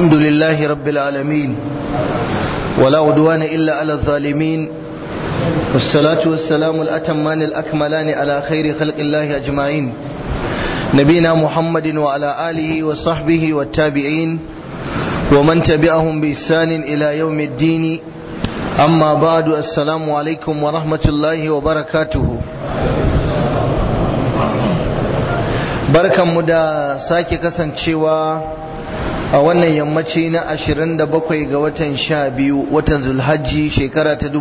الحمد لله رب العالمين ولا عدوان إلا على الظالمين والصلاة والسلام الأتمان الأكملان على خير خلق الله أجمعين نبينا محمد وعلى آله وصحبه والتابعين ومن تبعهم بإحسان إلى يوم الدين أما بعد السلام عليكم ورحمة الله وبركاته barkanmu da sake kasancewa a wannan yammaci na 27 ga watan 12 watan zulhajji shekara ta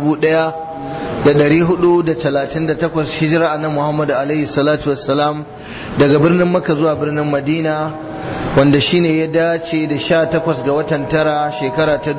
1438 hijira na Muhammadu alaihi salatu wassalam daga birnin Makka zuwa birnin Madina wanda shine ya dace da 18 ga watan tara shekara ta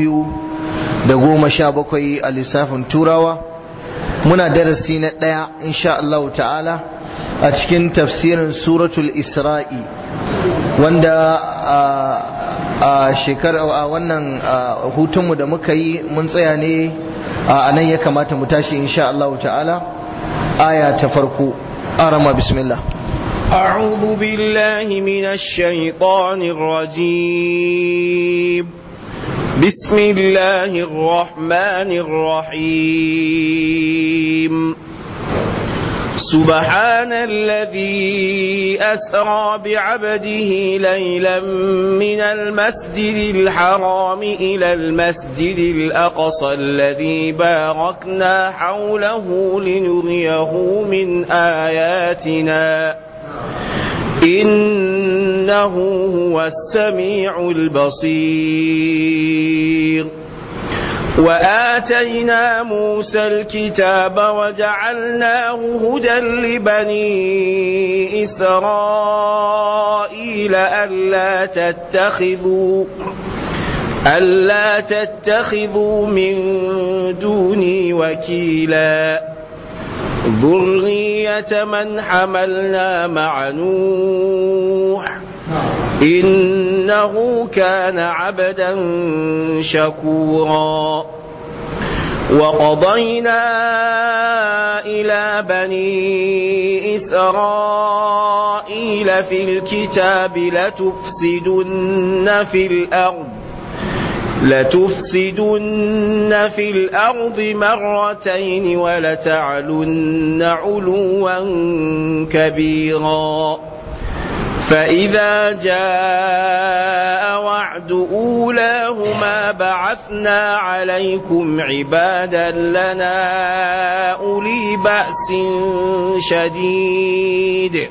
2017 a lissafin turawa muna darasi na ɗaya insha Allah ta'ala a cikin tafsirin suratul isra'i wanda a shekara a wannan hutunmu da muka yi mun tsaya ne a nan ya kamata mu tashi insha Allah ta'ala aya ta farko arama bismillah أعوذ بالله من الشيطان الرجيم بسم الله الرحمن الرحيم سبحان الذي أسرى بعبده ليلا من المسجد الحرام إلى المسجد الأقصى الذي باركنا حوله لنريه من آياتنا إنه هو السميع البصير وآتينا موسى الكتاب وجعلناه هدى لبني إسرائيل ألا تتخذوا ألا تتخذوا من دوني وكيلا ذرية من حملنا مع نوح إنه كان عبدا شكورا وقضينا إلى بني إسرائيل في الكتاب لتفسدن في الأرض لتفسدن في الأرض مرتين ولتعلن علوا كبيرا فإذا جاء وعد أولاهما بعثنا عليكم عبادا لنا أولي بأس شديد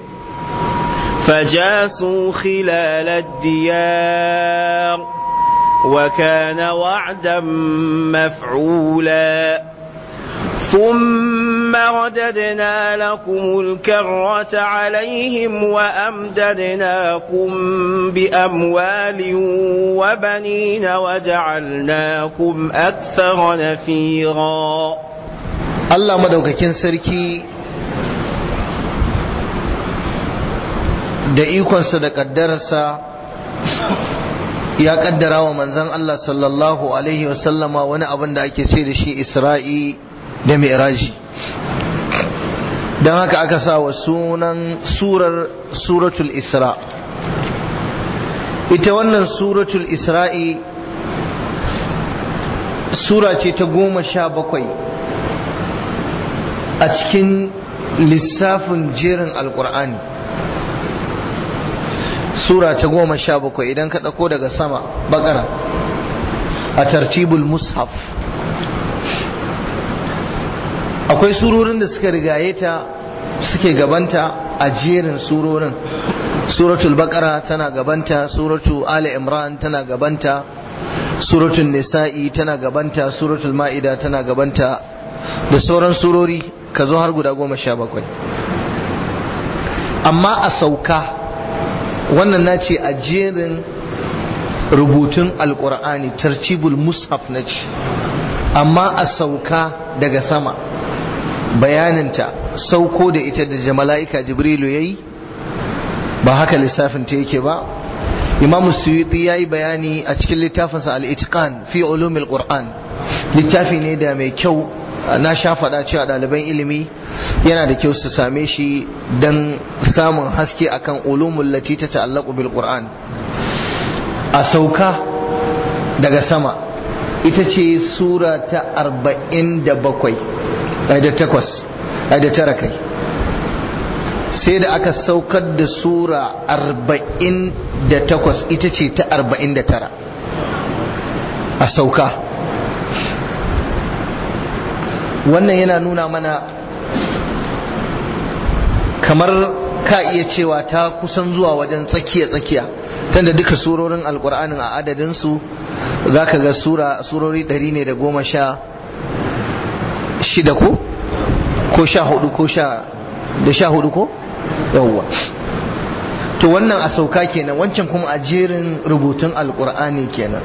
فجاسوا خلال الديار وكان وعدا مفعولا ثم رددنا لكم الكرة عليهم وأمددناكم بأموال وبنين وجعلناكم أكثر نفيرا Allah madaukakin sarki da ikonsa da ƙaddararsa ya ƙaddara wa manzan Allah sallallahu Alaihi wasallama wani abin da ake ce da shi Isra'i da mi'raji don haka aka sa wa sunan surar suratul isra ita wannan suratul isra'i sura ce ta goma sha bakwai a cikin lissafin jerin alkur'ani sura ta goma sha bakwai idan ka ɗauko daga sama bakara a tartibul mushaf akwai surorin da suka rigaye ta suke gabanta a jerin surorin suratul baqara tana gabanta suratul ali imran tana gabanta suratul nisa'i tana gabanta suratul ma'ida tana gabanta da sauran surori ka zo har guda goma sha bakwai amma a sauka wannan na ce a jerin rubutun alkur'ani tartibul mushaf na ce amma a sauka daga sama bayaninta sauko da ita da mala'ika jibrilu ya yi ba haka lissafin ta yake ba imamu suyuti ya yi bayani a cikin littafinsa al'itikan fi ulumil qur'an littafi ne da mai kyau na sha faɗa cewa ɗaliban ilimi yana da kyau su same shi don samun haske akan ulumul lati ta ta'allaqu bil qur'an a sauka daga sama ita ce sura ta arba'in da bakwai da takwas da tara kai sai da aka saukar da sura arba'in da takwas ita ce ta arba'in da tara a sauka wannan yana nuna mana kamar ka iya cewa ta kusan zuwa wajen tsakiya-tsakiya tunda duka surorin alkur'anin a adadinsu za ka ga surori ɗari ne da goma sha shida ko? ko sha hudu ko sha da sha hudu ko? yawwa to wannan a sauka kenan wancan kuma a jerin rubutun alkur'ani kenan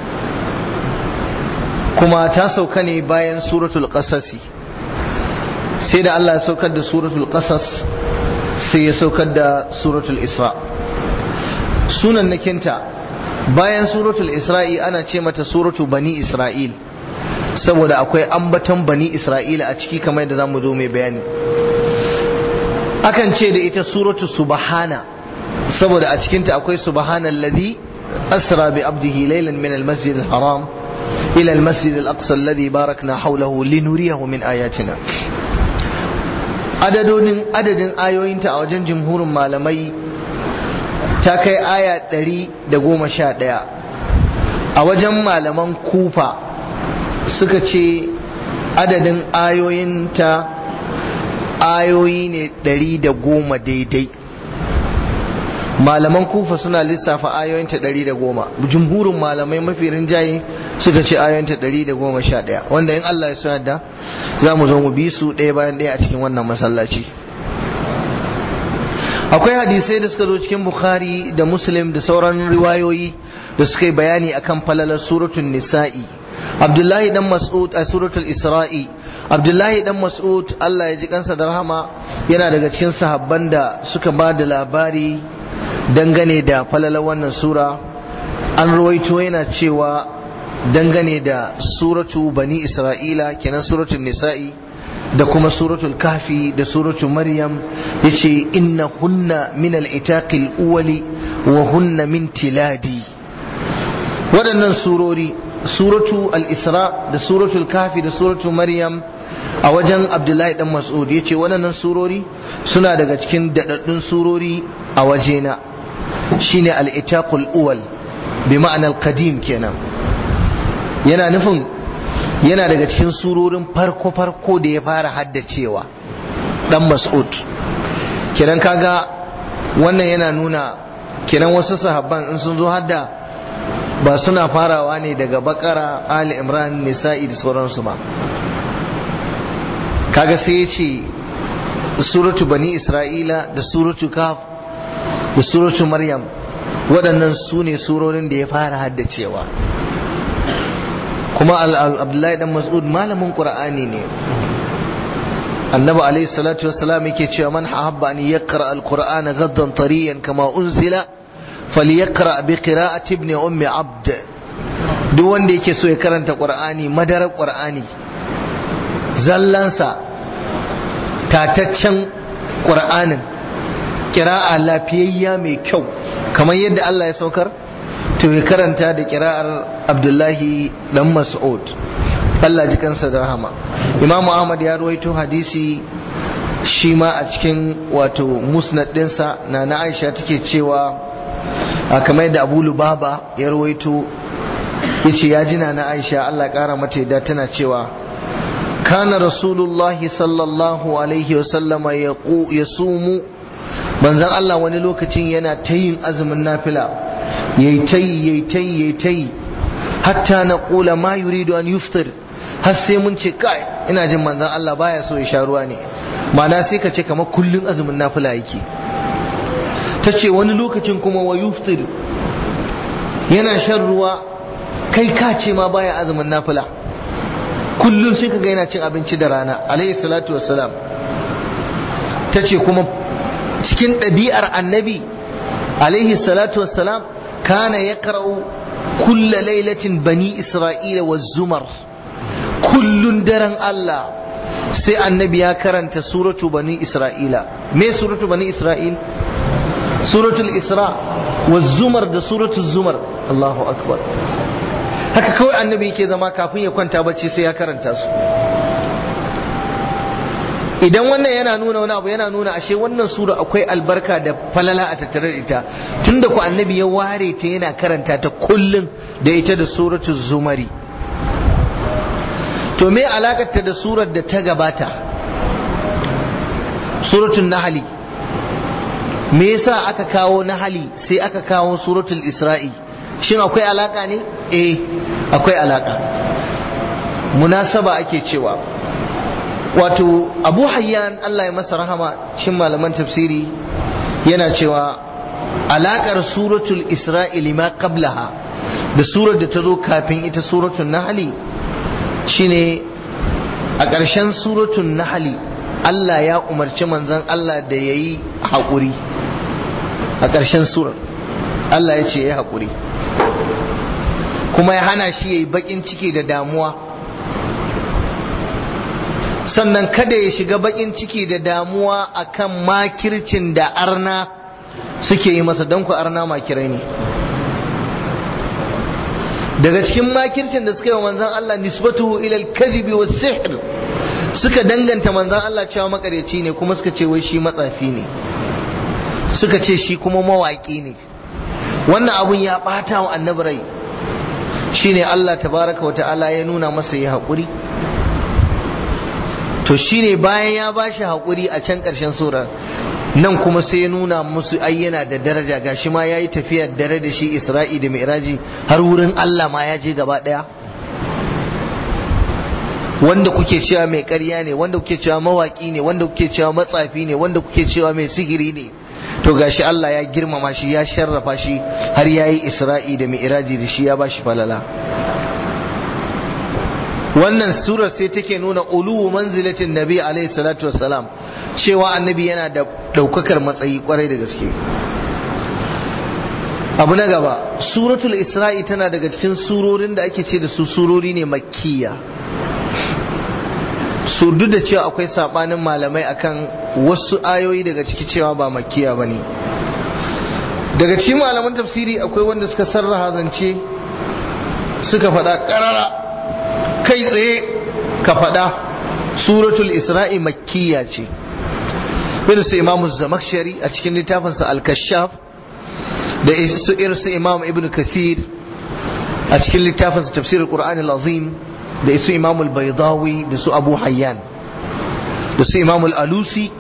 kuma ta sauka ne bayan suratul qasasi sai da Allah ya saukar da suratul qasas sai ya saukar da suratul isra sunan nakinta bayan suratul isra'i ana ce mata suratu bani isra'il saboda akwai ambaton bani isra'ila a ciki kamar da zamu zo mai bayani akan ce da ita suratu subhana saboda a cikinta akwai subhanallazi asra bi abdihi laylan min almasjid alharam ila almasjid alaqsa alladhi barakna hawlahu linuriyahu min ayatina adadodin adadin ayoyinta a wajen jumhurin malamai ta kai aya ɗari da goma sha ɗaya a wajen malaman kufa suka ce adadin ayoyinta ayoyi ne ɗari da goma daidai malaman kufa suna lissafa ayoyinta ɗari da goma jumhurin malamai mafi rinjaye suka ce ayoyinta ɗari da goma sha ɗaya wanda in Allah ya so yadda za mu zo mu bi su ɗaya bayan ɗaya a cikin wannan masallaci akwai hadisai da suka zo cikin bukhari da muslim da sauran riwayoyi da suka yi bayani akan falalar suratul nisa'i abdullahi dan mas'ud a suratul isra'i abdullahi dan mas'ud Allah ya ji kansa da rahama yana daga cikin sahabban da suka ba da labari dangane da falalar wannan sura an ruwaito yana cewa dangane da suratu bani isra'ila kenan suratul nisa'i da kuma suratul kafi da suratul maryam yace inna hunna min al-itaqil uwali wa hunna min tiladi waɗannan surori suratu al-isra da suratul kafi da suratul maryam a wajen abdullahi dan mas'ud yace waɗannan surori suna daga cikin daɗaɗɗun surori a wajena shine al-itaqul uwal bi ma'anar qadim kenan yana nufin yana daga cikin surorin farko-farko da ya fara haddacewa dan mas'ud kenan kaga wannan yana nuna kenan wasu sahabban in sun zo hadda ba suna farawa ne daga bakara ali imran nisa'i da sauransu ba kaga sai ya ce suratu bani isra'ila da suratu kaf da suratu maryam waɗannan su ne surorin da ya fara haddacewa kuma abdullahi dan mas'ud malamin qur'ani ne annabi alayhi salatu wassalam yake cewa man habba an yaqra alqur'ana ghaddan tariyan kama unzila falyaqra bi qira'ati ibn ummi abd duk wanda yake so ya karanta qur'ani madarar qur'ani zallansa tataccen qur'anin kira'a lafiyayya mai kyau kamar yadda Allah ya saukar to ya karanta da kira'ar abdullahi dan mas'ud Allah ji kansa da rahama Imam Ahmad ya ruwaito hadisi shi ma a cikin wato musnad dinsa na na Aisha take cewa a kamar yadda Abu Lubaba ya ruwaito yace ya jina na Aisha Allah kara mata yadda tana cewa kana rasulullahi sallallahu alaihi wasallama yasumu manzon Allah wani lokacin yana ta yin azumin nafila yayi tayi yayi tayi yayi tayi hatta na kula ma yuridu an yuftir har sai mun ce kai ina jin manzon Allah baya so ya sha ruwa ne ma'ana sai ka ce kamar kullun azumin nafila yake ta ce wani lokacin kuma wa yuftir yana shan ruwa kai ka ce ma baya azumin nafila kullun sai ka ga yana cin abinci da rana alayhi salatu wassalam ta ce kuma cikin ɗabi'ar annabi alaihi salatu wassalam kana ya karau kulla lailatin bani isra'ila wa zumar kullun daren Allah sai annabi ya karanta suratu bani isra'ila me suratu bani isra'il suratul isra wa zumar da suratul zumar Allahu akbar haka kawai annabi yake zama kafin ya kwanta bacci sai ya karanta su idan wannan yana nuna wani abu yana nuna ashe wannan sura akwai albarka da falala a tattare da ita tunda ku annabi ya ware ta yana karanta ta kullum da ita da suratul zumari to me alakarta da surar da ta gabata suratul nahli me yasa aka kawo nahli sai aka kawo suratul isra'i shin akwai alaka ne eh akwai alaka munasaba ake cewa wato abu hayyan Allah ya masa rahama shin malaman tafsiri yana cewa alakar suratul isra'ili ma qablaha da surar da ta zo kafin ita suratul nahli shine a ƙarshen suratul nahli Allah ya umarci manzon Allah da yayi haƙuri a ƙarshen surar Allah ya ce ya haƙuri kuma ya hana shi yayi baƙin ciki da damuwa sannan kada ya shiga bakin ciki da damuwa akan makircin da arna suke yi masa don ku arna makirai ne daga cikin makircin da suka yi wa manzan Allah nisbatuhu ilal kadhibi was sihr suka danganta manzan Allah cewa makareci ne kuma suka ce wai shi matsafi ne suka ce shi kuma mawaki ne wannan abun ya bata wa annabi rai shine Allah tabaraka wa ta'ala ya nuna masa ya haƙuri to shine bayan ya bashi haƙuri a can ƙarshen surar nan kuma sai ya nuna musu ai yana da daraja gashi ma yayi tafiya dare da shi Isra'i da Mi'raji har wurin Allah ma ya je gaba ɗaya wanda kuke cewa mai ƙarya ne wanda kuke cewa mawaƙi ne wanda kuke cewa matsafi ne wanda kuke cewa mai sihiri ne to gashi Allah ya girmama shi ya sharrafa shi har yayi Isra'i da Mi'raji da shi ya bashi falala wannan surar sai take nuna uluwu manzilatin nabi alaihi salatu wassalam cewa annabi yana da daukakar matsayi kwarai da gaske abu na gaba suratul isra'i tana daga cikin surorin da ake ce da su surori ne makkiya su duk da cewa akwai sabanin malamai akan wasu ayoyi daga ciki cewa ba makkiya bane daga cikin malaman tafsiri akwai wanda suka sarraha zance suka faɗa ƙarara kai tsaye ka faɗa suratul isra'i makkiya ce irin su imamu zamakshari a cikin littafinsa al-kashaf da su irin su imam ibn kathir a cikin littafinsa tafsir al-qur'an al-azim da su imam al-baydawi da su abu hayyan da su imam al-alusi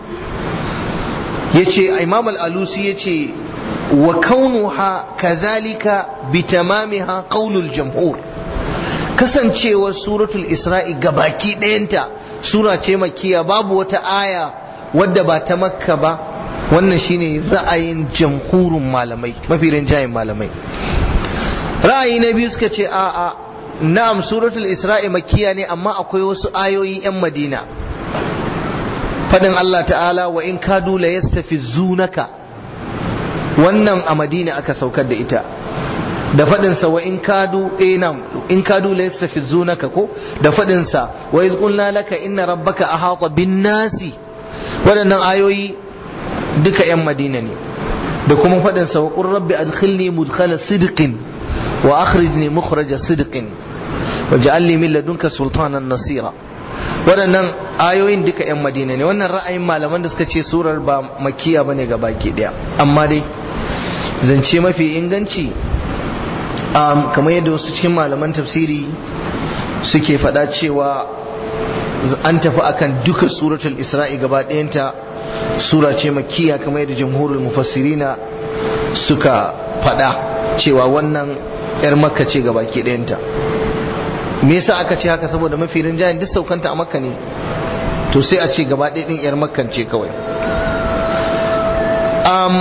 yace imam al-alusi yace wa kaunuha kadhalika bitamamiha qaulul jamhur kasancewar suratul isra'i gabaki ɗayanta sura ce makiya babu wata aya wadda ba ta makka ba wannan shine ra'ayin jamhurin malamai mafi rinjayen malamai ra'ayi na biyu suka ce a'a na'am suratul isra'i makiya ne amma akwai wasu ayoyi 'yan madina fadin Allah ta'ala wa in kadu la yastafizunaka wannan a madina aka saukar da ita da faɗinsa wa in kadu enam in kadu la yastafizunaka ko da faɗinsa wa iz qulna laka inna rabbaka ahata bin nasi waɗannan ayoyi duka yan madina ne da kuma faɗinsa wa qur rabbi adkhilni mudkhala sidqin wa akhrijni mukhraja sidqin waj'al li min ladunka sultanan nasira waɗannan ayoyin duka yan madina ne wannan ra'ayin malaman da suka ce surar ba makiya bane ga baki daya amma dai zance mafi inganci um, kamar yadda wasu cikin malaman tafsiri suke faɗa cewa an tafi akan duka suratul isra'i gaba ɗayanta sura ce makiya kamar yadda jamhurul mufassirina suka faɗa cewa wannan 'yar makka ce gaba ke ɗayanta me yasa aka ce haka saboda mafi rinjayen duk saukanta a makka ne to sai a ce gaba ɗaya ɗin 'yar makkan ce kawai um,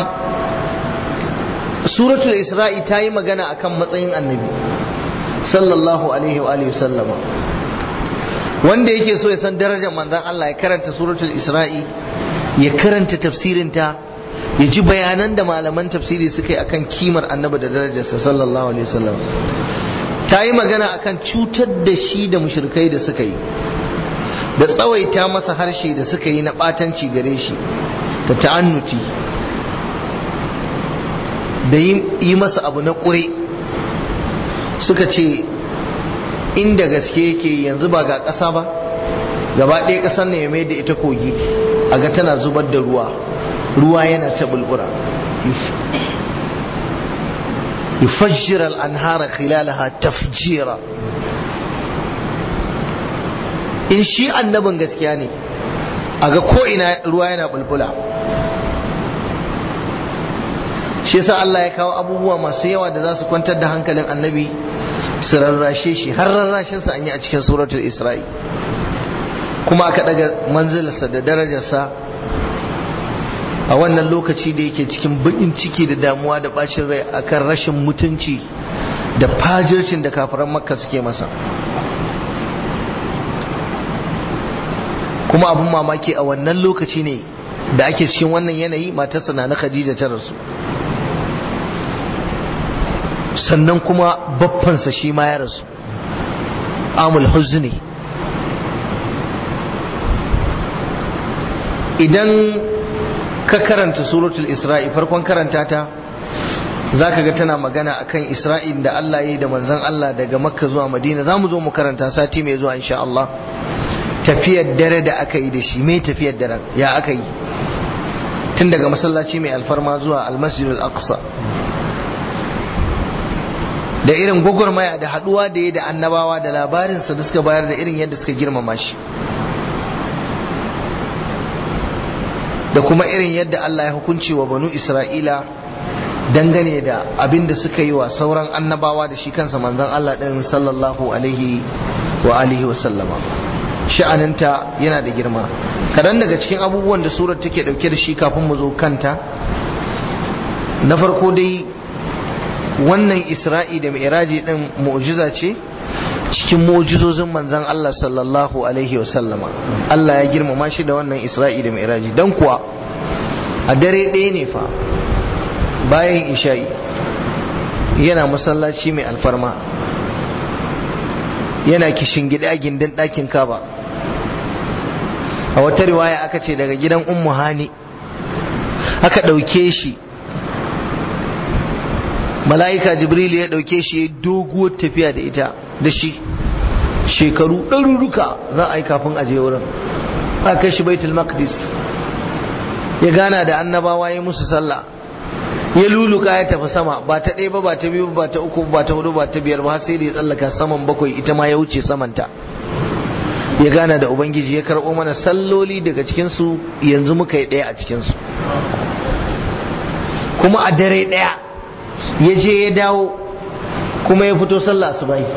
suratul isra'i ta yi magana akan matsayin annabi sallallahu alaihi wa alihi sallama wanda yake so ya san darajar manzon Allah ya karanta suratul isra'i ya karanta tafsirinta ya ji bayanan da malaman tafsiri suka yi akan kimar annabi da darajarsa sallallahu alaihi wasallam ta yi magana akan cutar da shi da mushrikai da suka yi da tsawaita masa harshe da suka yi na batanci gare shi da ta'annuti da yi masa abu na ƙure suka ce inda gaske yake yanzu ba ga ƙasa ba gaba ɗaya ƙasar ne ya mai da ita kogi a ga tana zubar da ruwa ruwa yana ta bulbura yufajjira al'anhara khilalaha tafjira in shi annabin gaskiya ne a ga ko'ina ruwa yana bulbula shi yasa Allah ya kawo abubuwa masu yawa da za su kwantar da hankalin annabi su rarrashe shi har rarrashinsa an yi a cikin suratul isra'i kuma aka daga manzilarsa da darajarsa a wannan lokaci da yake cikin baƙin ciki da damuwa da bacin rai akan rashin mutunci da fajircin da kafiran makka suke masa kuma abin mamaki a wannan lokaci ne da ake cikin wannan yanayi matarsa na na khadija ta rasu sannan kuma baffansa shi ma ya rasu amul huzni idan ka karanta suratul isra'i farkon karanta ta za ka ga tana magana akan isra'in da Allah ya yi da manzan Allah daga makka zuwa madina za mu zo mu karanta sati mai zuwa insha Allah tafiyar dare da aka yi da shi mai tafiyar dare ya aka yi tun daga masallaci mai alfarma zuwa almasjidul aqsa da irin gwagwarmaya da haduwa da ya da annabawa da labarinsa da suka bayar da irin yadda suka girmama shi da kuma irin yadda Allah ya hukunci wa banu Isra'ila dangane da abin da suka yi wa sauran annabawa da shi kansa manzon Allah ɗin sallallahu alaihi wa alihi wa sallama sha'aninta yana da girma kadan daga cikin abubuwan da surar take dauke da shi kafin mu zo kanta na farko dai wannan isra'i da mi'raji din mu'jiza ce cikin mu'jizozin manzon Allah sallallahu alaihi wa sallama Allah ya girmama shi da wannan isra'i da mi'raji dan kuwa a dare ɗaya ne fa bayan isha'i yana masallaci mai alfarma yana kishin gida gindin ɗakin kaba a wata riwaya aka ce daga gidan ummu hani aka ɗauke shi mala'ika jibril ya ɗauke shi ya doguwar tafiya da ita da shi shekaru ɗaruruka za a yi kafin aje wurin aka kai shi baitul maqdis ya gana da annabawa ya musu sallah ya luluka ya tafi sama ba ta ɗaya ba ba ta biyu ba ta uku ba ta hudu ba ta biyar ba sai da ya tsallaka saman bakwai ita ma ya wuce samanta ya gana da ubangiji ya karɓo mana salloli daga cikinsu yanzu muka yi ɗaya a cikinsu kuma a dare ɗaya ya je ya dawo kuma ya fito sallah su bai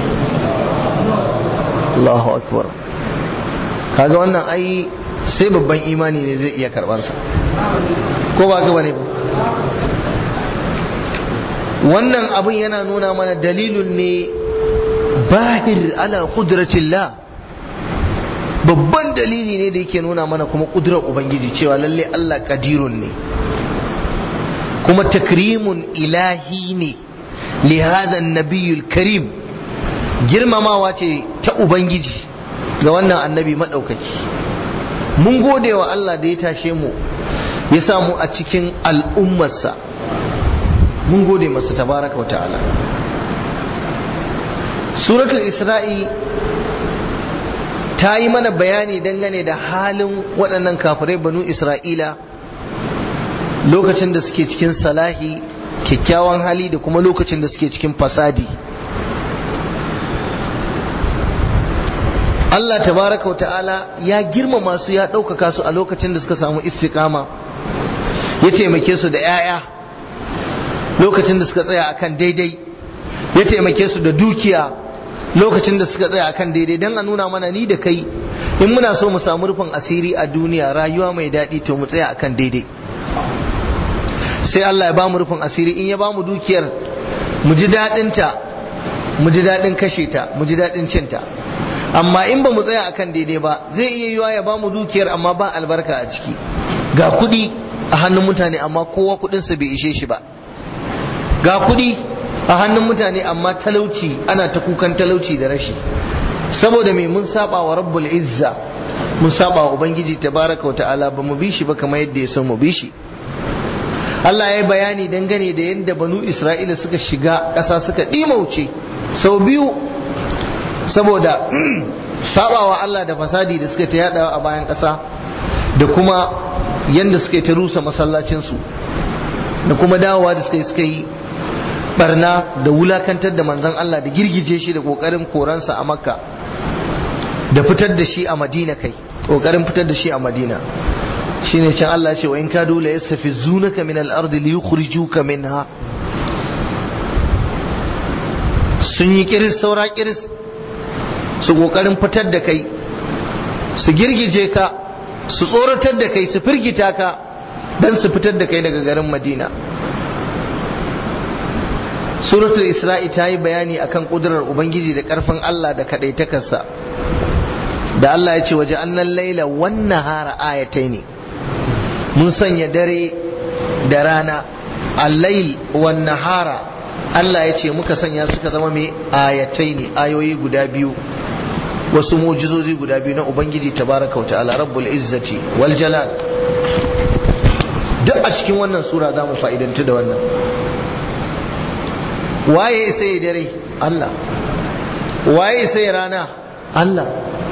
Allahu akbar kaga wannan ai sai babban imani ne zai iya karɓarsa ko ba gaba ne ba wannan abin yana nuna mana dalilun ne bahir ala kudratillah babban dalili ne da yake nuna mana kuma kudurar ubangiji cewa lalle Allah kadirun ne kuma takrimun ilahi ne li hadha nabiyul karim girmamawa ce ta ubangiji ga wannan annabi madaukaki mun gode wa Allah da ya tashe mu ya samu a cikin al'ummarsa mun gode masa tabaraka wa ta'ala suratul isra'i ta yi mana bayani dangane da halin waɗannan kafirai banu isra'ila lokacin da suke cikin salahi kyakkyawan hali da kuma lokacin da suke cikin fasadi Allah tabaraka wa ta'ala ya girmama su ya ɗaukaka su a lokacin da suka samu istiqama ya taimake su da 'ya'ya lokacin da suka tsaya akan daidai ya taimake su da dukiya lokacin da suka tsaya akan daidai don a nuna mana ni da kai in muna so mu samu rufin asiri a duniya rayuwa mai daɗi to mu tsaya akan daidai sai Allah ya ba mu rufin asiri in ya ba mu dukiyar mu ji daɗinta mu ji daɗin kashe ta mu ji daɗin cinta amma in ba mu tsaya akan daidai ba zai iya yiwa ya ba mu dukiyar amma ba albarka a ciki ga kuɗi a hannun mutane amma kowa kuɗinsa bai ishe shi ba ga kuɗi a hannun mutane amma talauci ana ta kukan talauci da rashi saboda mai mun saba wa rabbul izza mun saba wa ubangiji tabaraka wa ta'ala ba mu bi shi ba kamar yadda ya so mu bi shi Allah ya yi bayani dangane da yadda banu Isra'ila suka shiga ƙasa suka ɗimauce sau biyu saboda sabawa Allah da fasadi da suka ta yada a bayan ƙasa da kuma yadda suka ta rusa masallacinsu da kuma dawowa da suka yi suka yi barna da wulakantar da manzon Allah da girgije shi da kokarin koransa a makka da fitar da shi a madina kai kokarin fitar da shi a madina shine can Allah ya ce wa in kadu la yastafizunaka min al-ardi li yukhrijuka minha sun yi kiris saura kiris su kokarin fitar da kai su girgije ka su tsoratar da kai su firgita ka dan su fitar da kai daga garin madina suratul isra'i ta yi bayani akan kudurar ubangiji da karfin Allah da kadaitakarsa da Allah ya ce waje annan laila wannan hara ayatai ne mun sanya dare da rana allail wan nahara Allah ya ce muka sanya suka zama mai ayatai ne ayoyi guda biyu wasu mujizozi guda biyu na ubangiji tabaraka wa ta'ala rabbul izzati wal jalal duk a cikin wannan sura za mu fa'idantu da wannan waye sai dare Allah waye sai rana Allah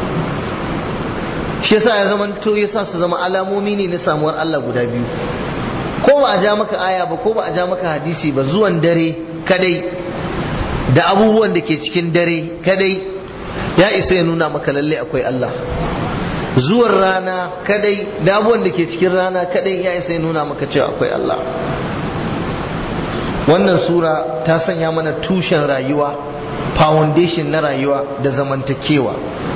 shi yasa ya zama to yasa su zama alamomi ne na samuwar Allah guda biyu ko ba a ja maka aya ba ko ba a ja maka hadisi ba zuwan dare kadai da abubuwan da ke cikin dare kadai ya isa ya nuna maka lalle akwai Allah zuwan rana kadai da abubuwan da ke cikin rana kadai ya isa ya nuna maka cewa akwai Allah wannan sura ta sanya mana tushen rayuwa foundation na rayuwa da zamantakewa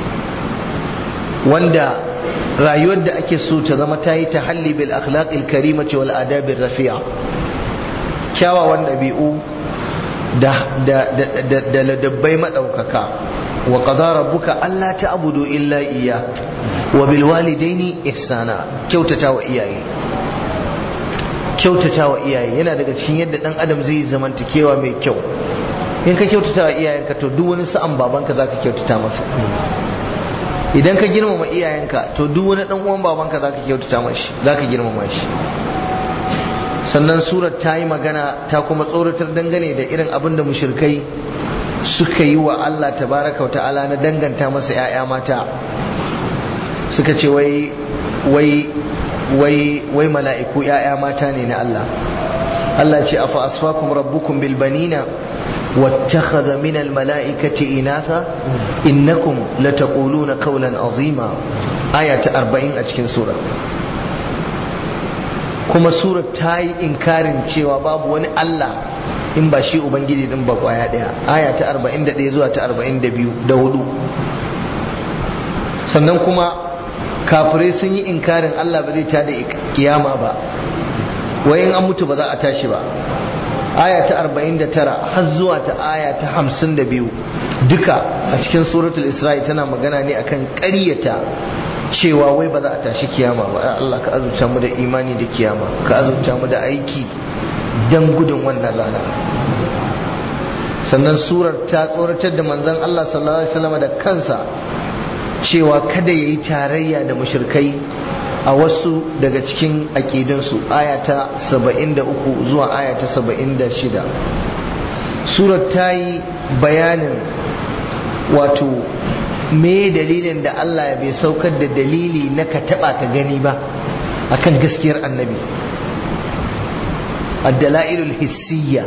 wanda rayuwar da ake so ta zama ta yi ta halli bil akhlaqil karimati wal adabir rafi'a kyawawan ɗabi'u da da da da ladabbai madaukaka wa qada rabbuka alla ta'budu illa iyya wa bil walidaini ihsana kyautata wa iyaye kyautata wa iyaye yana daga cikin yadda dan adam zai zamantakewa mai kyau in ka kyautata wa iyayenka to duk wani sa'an babanka zaka kyautata masa idan ka girmama iyayenka to duk wani dan uwan babanka zaka kyautata mashi zaka girmama shi sannan surar ta yi magana ta kuma tsoratar dangane da irin abin da mushrikai suka yi wa Allah tabaraka wa ta'ala na danganta masa 'ya'ya mata suka ce wai wai wai wai mala'iku 'ya'ya mata ne na Allah Allah ce afa asfakum rabbukum bil banina واتخذ من الملائكة إناثا إنكم لتقولون قولا عظيما آية أربعين أجكين سورة kuma sura ta yi inkarin cewa babu wani Allah in ba shi Ubangiji din ba kwaya daya aya ta 41 zuwa ta 42 da hudu sannan kuma kafirai sun yi inkarin Allah ba zai tada kiyama ba wai in an mutu ba za a tashi ba aya ta 49 har zuwa ta aya ta 52 duka a cikin suratul isra'i tana magana ne akan ƙaryata cewa wai ba za a tashi kiyama ba ya Allah ka azurta mu da imani da kiyama ka azurta mu da aiki dan gudun wannan rana sannan surar ta tsoratar da manzon Allah sallallahu alaihi wasallam da kansa cewa kada yayi tarayya da mushrikai a wasu daga cikin aƙidunsu ayata 73 zuwa ayata 76 surar ta yi bayanin wato me dalilin da Allah bai saukar da dalili na ka taba ka gani ba akan gaskiyar annabi addala'ilul hissiyya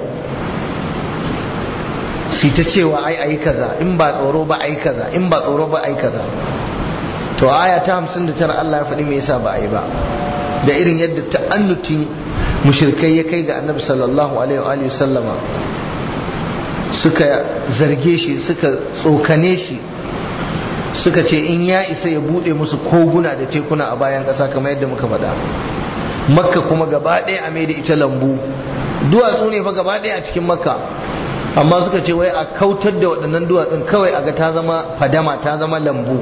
su ta cewa ai ai kaza in ba tsoro ba ai kaza in ba tsoro ba ai kaza to aya ta 59 Allah ya faɗi me yasa ba a yi ba da irin yadda ta'annutin mushrikai ya kai ga annabi sallallahu alaihi wa sallama suka zarge shi suka tsokane shi suka ce in ya isa ya bude musu koguna da tekuna a bayan ƙasa kamar yadda muka faɗa makka kuma gaba ɗaya a mai da ita lambu duwatsu ne fa gaba ɗaya a cikin makka amma suka ce wai a kautar da waɗannan duwatsun kawai a ga ta zama fadama ta zama lambu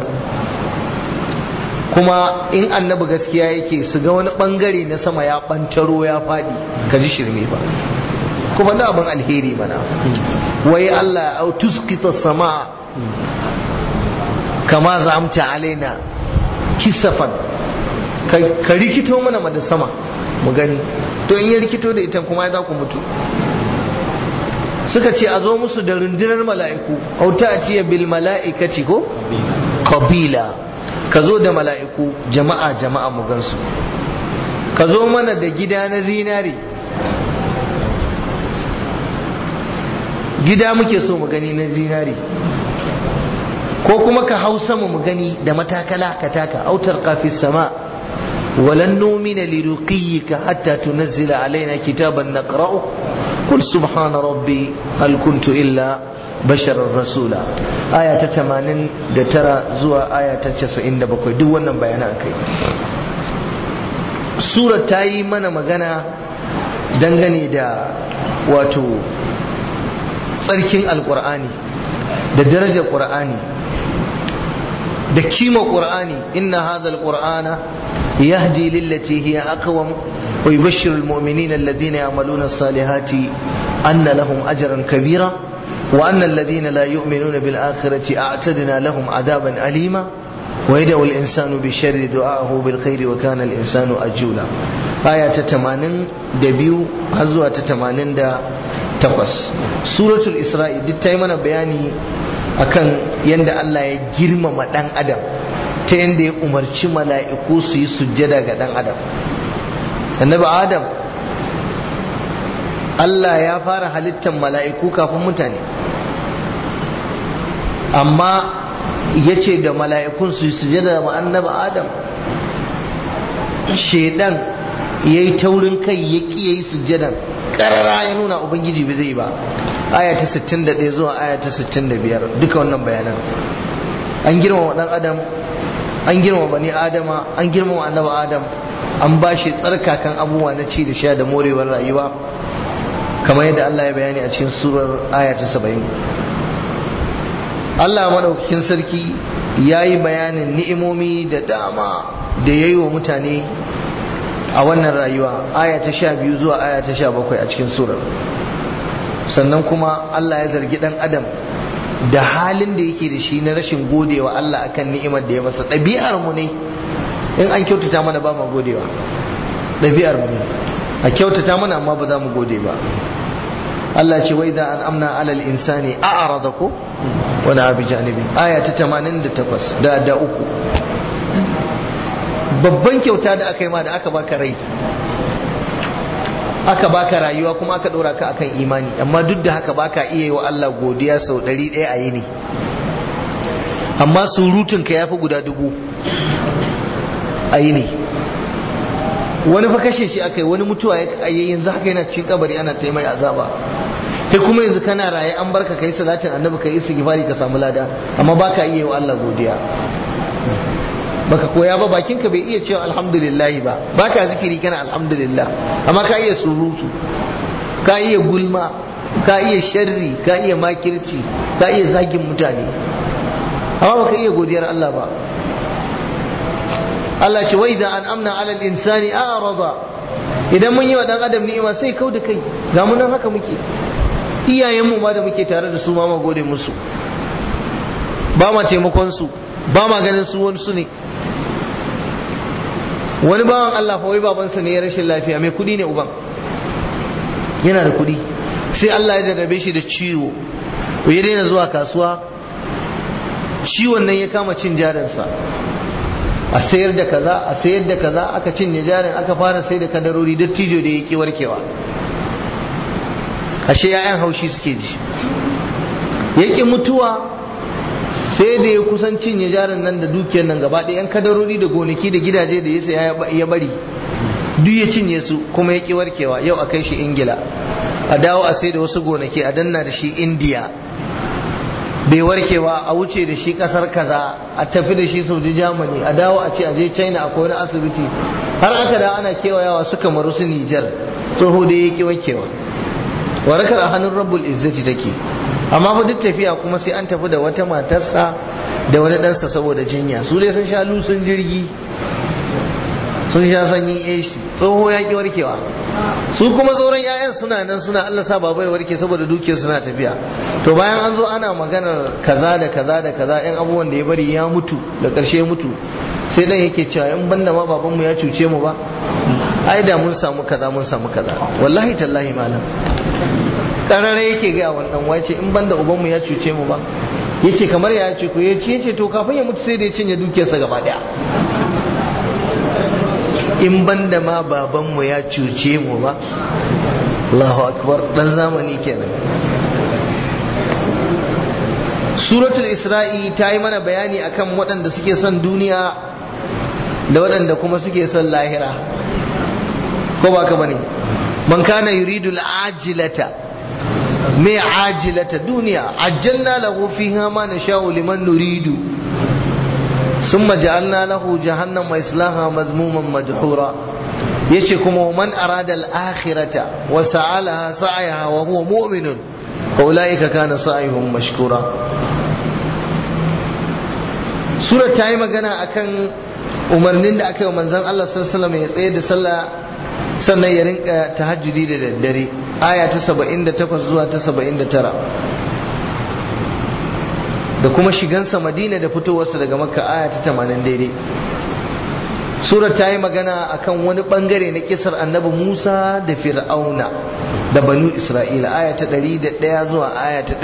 kuma in annabi gaskiya yake su ga wani bangare na sama ya bantaro ya faɗi ka ji shirme ba kuma da abin alheri mana wai Allah au tuskita sama kama zamta alaina kisafan ka rikito mana da sama mu gani to in ya rikito da ita kuma ya za ku mutu suka ce a zo musu da rundunar mala'iku auta a ciye bil mala'ikaci ko? kabila ka zo da mala'iku jama'a jama'a mu gansu ka zo mana da gida na zinari gida muke so mu gani na zinari ko kuma ka hau sama mu gani da matakala ka taka autar kafin sama ولن نؤمن لرقيك حتى تنزل علينا كتابا نقرأه قل سبحان ربي هل كنت إلا بشرا رسولا آية تتمانين دترى زوا آية تتسعين دبكوي دو ونن بيانا كي سورة تاي من مغانا dangane da wato tsarkin alkur'ani da darajar ƙur'ani da kima ƙur'ani inna hadha alqur'ana يهدي للتي هي أقوم ويبشر المؤمنين الذين يعملون الصالحات أن لهم أجرا كبيرا وأن الذين لا يؤمنون بالآخرة أعتدنا لهم عذابا أليما ويدعو الإنسان بشر دعاءه بالخير وكان الإنسان أجولا آية تتمانن دبيو هزوة تتمانن دا تقص سورة الإسراء دي تايمنا بياني akan yanda Allah ya girmama dan adam ta yanda ya umarci mala'iku su yi sujjada ga dan adam annabi adam Allah ya fara halittar mala'iku kafin mutane amma ya ce da mala'ikun su yi sujjada da annabi adam shedan ya yi taurin kai ya ƙi ya yi sujjadan ƙarara ya nuna ubangiji bai zai ba aya ta 61 zuwa aya ta 65 duka wannan bayanan an girmama dan adam an girmama bani adama an girmama annabi adam an ba shi tsarkakan abubuwa na ci da sha da morewar rayuwa kamar yadda Allah ya bayani a cikin surar aya ta 70 Allah madaukakin sarki ya yi bayanin ni'imomi da dama da ya yi wa mutane a wannan rayuwa aya ta 12 zuwa aya ta 17 a cikin surar sannan kuma Allah ya zargi dan adam da halin da yake da shi na rashin godewa Allah akan ni'imar da ya masa ɗabi'ar mu ne in an kyautata mana ba mu godewa ɗabi'ar mu ne a kyautata mana amma ba za mu gode ba Allah ce wai da an amna alal insani a arada ko wani abu janibi aya ta 88 da da uku babban kyauta da aka yi ma da aka baka rai aka baka rayuwa kuma aka ɗora ka akan imani amma duk da haka baka iya yi wa Allah godiya sau ɗari ɗaya a yini amma surutun ka yafi guda dubu a yini wani fa kashe shi aka yi wani mutuwa ya yi yanzu haka yana cikin kabari ana ta mai azaba kai kuma yanzu kana raye an barka kai salatin annabi kai istighfari ka samu lada amma baka iya yi wa Allah godiya baka koya ba bakinka bai iya cewa alhamdulillah ba baka zikiri kana alhamdulillah amma ka iya surutu ka iya gulma ka iya sharri ka iya makirci ka iya zagin mutane amma baka iya godiyar Allah ba Allah ce wai da an amna alal insani a'rada idan mun yi wa dan adam ni'ima sai kau da kai ga mu nan haka muke iyayenmu ma da muke tare da su ma ma gode musu ba ma taimakon su ba ma ganin su wani su ne wani bawan Allah fa wai babansa ne ya rashin lafiya mai kudi ne uban yana da kudi sai Allah ya jarrabe shi da ciwo ya daina zuwa kasuwa ciwon nan ya kama cin jarinsa a sayar da kaza a sayar da kaza aka cinye jarin aka fara sai da kadarori dattijo da ya ki warkewa ashe 'ya'yan haushi suke ji ya ki mutuwa sai da ya kusan cinye jarin nan da dukiyar nan gaba ɗaya yan kadarori da gonaki da gidaje da ya saya ya bari duk ya cinye su kuma ya ki warkewa yau a kai shi ingila a dawo a sai da wasu gonaki a danna da shi indiya bai warkewa a wuce da shi kasar kaza a tafi da shi saudi germany a dawo a ce a je china akwai wani asibiti har aka da ana kewayawa suka maru su nijar tsoho da ya ki warkewa warakar a hannun rabbul izzati take amma fa duk tafiya kuma sai an tafi da wata matarsa da wani ɗansa saboda jinya su dai sun sha lusun jirgi sun sha sanyin AC tsoho ya ki warkewa su kuma sauran 'ya'yan suna nan suna Allah sa baba ya warke saboda dukiyar suna tafiya to bayan an zo ana maganar kaza da kaza da kaza yan abubuwan da ya bari ya mutu da ƙarshe mutu sai dan yake cewa in banda ma babanmu ya cuce mu ba ai da mun samu kaza mun samu kaza wallahi tallahi malam karara yake ga wannan wace in banda ubanmu ya cuce mu ba yace kamar ya ce ku yace yace to kafin ya mutu sai da ya cinye dukiyarsa gaba daya in banda ma babanmu ya cuce mu ba Allahu akbar dan zamani kenan suratul isra'i ta yi mana bayani akan waɗanda suke son duniya da waɗanda kuma suke son lahira ko ba ka bane man kana yuridu al-ajilata me ajilata duniya ajjalna lahu fiha ma nasha'u liman nuridu ثم جعلنا له جهنم وإصلاها مذموما مدحورا yace kuma man arada al-akhirata wa sa'alaha sa'yaha wa huwa mu'minun fa ulaika kana sa'yuhum mashkura sura ta yi magana akan umarnin da aka yi wa manzon Allah sallallahu alaihi wasallam ya tsaye da sallah sannan ya rinka tahajjudi da daddare aya ta 78 zuwa ta 79 da kuma shigansa madina da fitowarsa daga makka aya ta 80 daidai surar ta yi magana akan wani bangare na kisar annabi musa da fir'auna da banu isra'ila aya ta 101 zuwa aya ta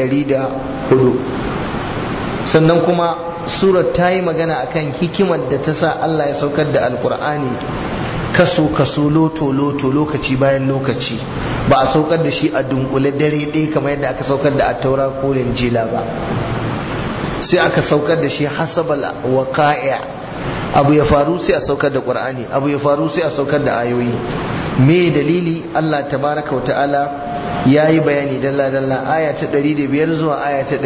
104 sannan kuma surar ta yi magana akan hikimar da ta sa allah ya saukar da alkur'ani kaso kaso loto loto lokaci bayan lokaci ba a saukar da shi a dunkule dare ɗaya kamar yadda aka saukar da a taura ko linjila ba sai aka saukar da shi hasabal waqa'i abu ya faru sai a saukar da qur'ani abu ya faru sai a saukar da ayoyi me dalili Allah tabaraka wata'ala yayi bayani dalla dalla aya ta 105 zuwa aya ta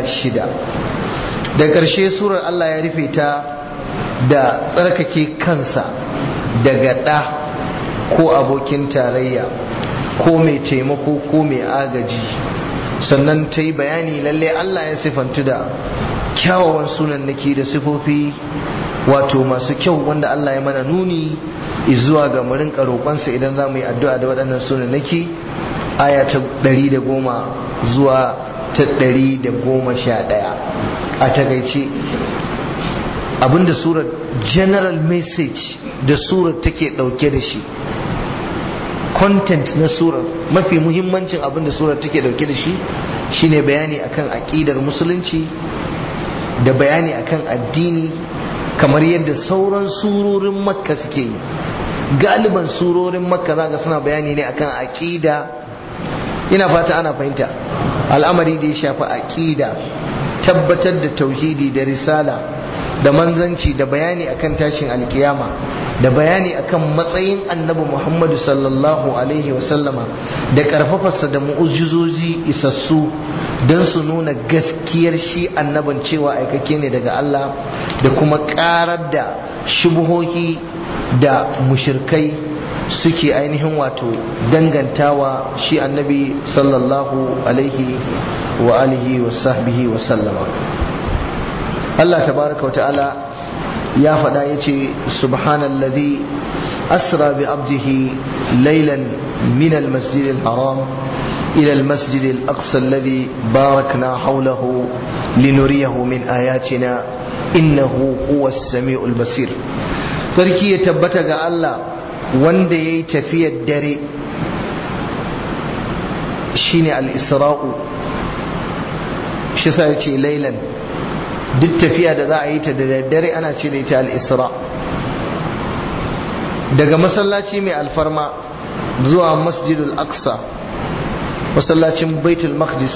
106 da ƙarshe surar Allah ya rufe ta da tsarkake kansa daga ɗa ko abokin tarayya ko mai taimako ko mai agaji sannan ta yi bayani lalle Allah ya sifantu da kyawawan sunannaki da sifofi wato masu kyau wanda Allah ya mana nuni zuwa ga mu rinka roƙonsa idan za mu yi addu'a da waɗannan sunannaki aya ta ɗari da goma zuwa ta ɗari da goma sha ɗaya a takaice abinda surar general message da surar take ɗauke da shi content na surar mafi muhimmancin abin da surar take dauke da shi shine bayani akan aqidar musulunci da bayani akan addini kamar yadda sauran surorin makka suke yi galiban surorin makka zaka suna bayani ne akan aqida ina fata ana fahimta al'amari da ya shafi aqida tabbatar da tauhidi da risala da manzanci da bayani akan tashin alkiyama da bayani akan matsayin annabi Muhammadu sallallahu alaihi wasallama da karfafarsa da mu'ujizoji isassu don su nuna gaskiyar shi annabin cewa aikake ne daga Allah da kuma karar da shubuhohi da mushirkai suke ainihin wato dangantawa shi annabi sallallahu alaihi wa alihi wa sahbihi wa sallama Allah tabaraka wa ta'ala ya faɗa ya ce subhanallazi asra bi abdihi laylan min almasjid alharam ila almasjid alaqsa alladhi barakna hawlahu linuriyahu min ayatina innahu huwa as-sami'ul basir sarki ya tabbata ga Allah wanda yayi tafiyar dare shine al-isra'u shi sa ya ce laylan duk tafiya da za a yi ta da daddare ana ce da ita al-isra daga masallaci mai alfarma zuwa masjidul aqsa masallacin baitul maqdis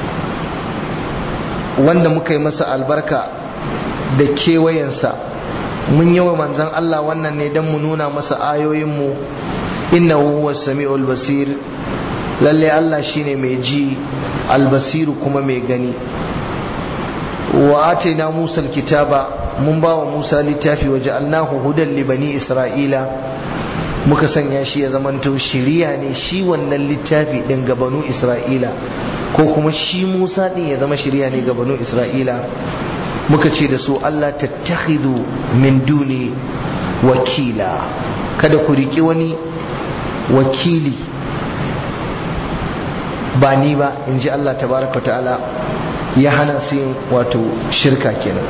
wanda muka yi masa albarka da kewayensa mun yi wa manzan Allah wannan ne don mu nuna masa ayoyinmu innahu huwa sami'ul basir lalle Allah shine mai ji albasiru kuma mai gani wa atayna Musa alkitaba mun ba wa Musa littafi wa ja'alnahu hudan li bani Isra'ila muka sanya shi ya zamanto shiriya ne shi wannan littafi din ga banu Isra'ila ko kuma shi Musa din ya zama shiriya ne ga banu Isra'ila muka ce da su Allah tattakhidhu min duni wakila kada ku riki wani wakili ba ni ba in ji Allah tabaraka ta'ala ya hana su yin wato shirka kenan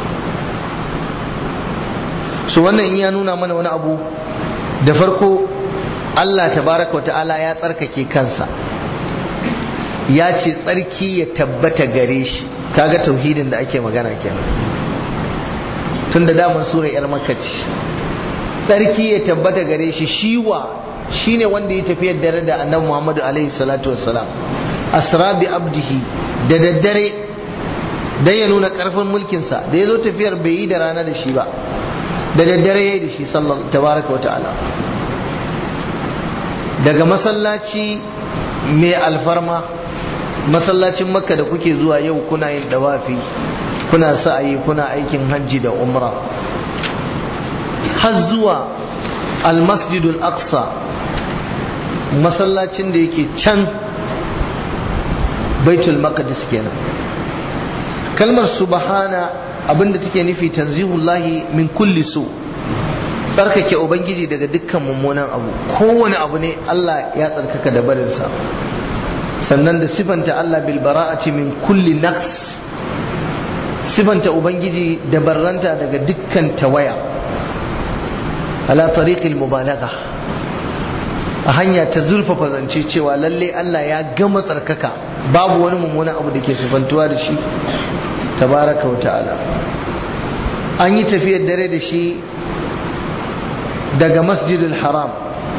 su wannan in ya nuna mana wani abu da farko Allah tabaraka ta'ala ya tsarkake kansa ya ce tsarki ya tabbata gare shi kaga tauhidin da ake magana kenan tun da daman sura yar makaci tsarki ya tabbata gare shi shiwa shine wanda ya tafi dare da annabi Muhammadu alaihi salatu wassalam asra bi abdihi da daddare dan ya nuna karfin mulkinsa da ya zo tafiyar bai yi da rana da shi ba da daddare ya yi da shi sallallahu tabaraka wa ta'ala daga masallaci mai alfarma masallacin makka da kuke zuwa yau kuna yin dawafi kuna sa'ayi kuna aikin hajji da umra har zuwa almasjidul aqsa masallacin da yake can baitul maqdis kenan kalmar subhana abinda take nufi tanzihullahi min kulli su tsarkake ubangiji daga dukkan mummunan abu kowane abu ne Allah ya tsarkaka da barinsa sannan da sifanta Allah bil bara'ati min kulli naqs sifanta ubangiji da barranta daga dukkan tawaya ala tariqil mubalagha a hanya ta zurfafa zance cewa lalle Allah ya gama tsarkaka babu wani mummunan abu da ke sifantuwa da shi tabaraka wa ta'ala an yi tafiyar dare da shi daga masjidul haram